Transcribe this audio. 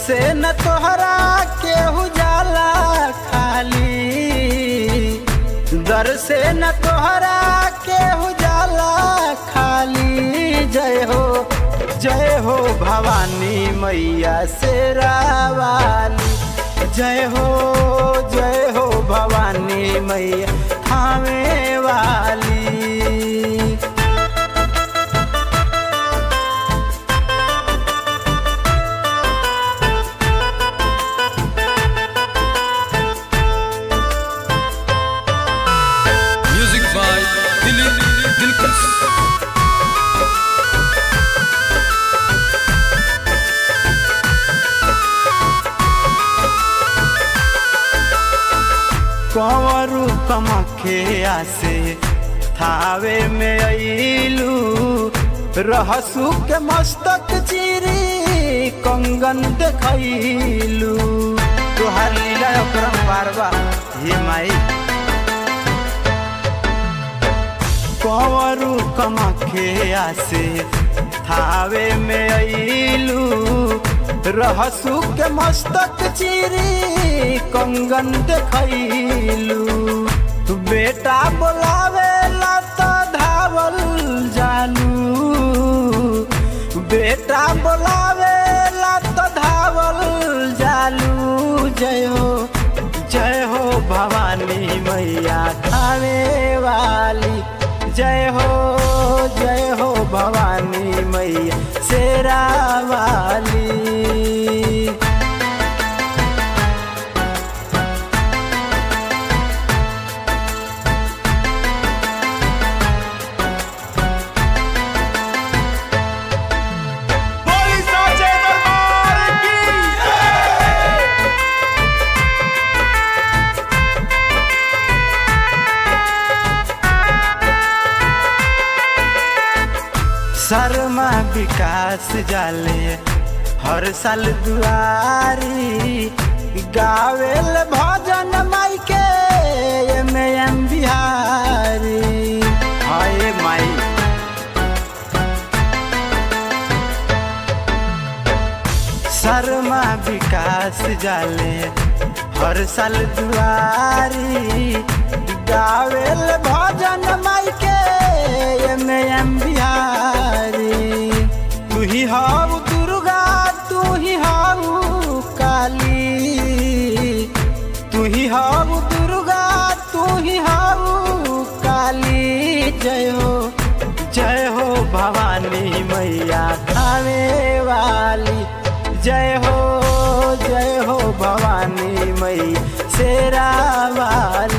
से न तोहरा केहू जाला खाली दर से न तोहरा केहू जाला खाली जय हो जय हो भवानी मैया शेरावाली जय हो जय हो भवानी मैया थामे वाली Music by Dilip Dilkas. कंवरू कमखे आसे थावे में अइलू रहसू के मस्तक चिरी कंगन देखैलू तुहार लीला अक्रम बारबा हे माई कंवरू कमखे आसे थावे में अइलू रहसू के मस्तक चिरी कंगन देखैलू बेटा बोलावेला तो धावल जानू बेटा बोलावेला तो धावल जालू जय हो जय हो भवानी मैया खावे वाली जय हो जय हो भवानी मैया शेरा वाली शर्मा विकास जाले हर साल दुआरी गावेल भजन माई के एमे एम बिहारी हाय माई शर्मा विकास जाले हर साल दुआरी गावेल भजन माई के एमे एम बिहारी तू ही हाउ दुर्गा तू ही हाउ काली तू ही हाउ दुर्गा तू ही हाउ काली जय हो जय हो भवानी मैया खावे वाली जय हो जय हो भवानी मैया शेरा वाली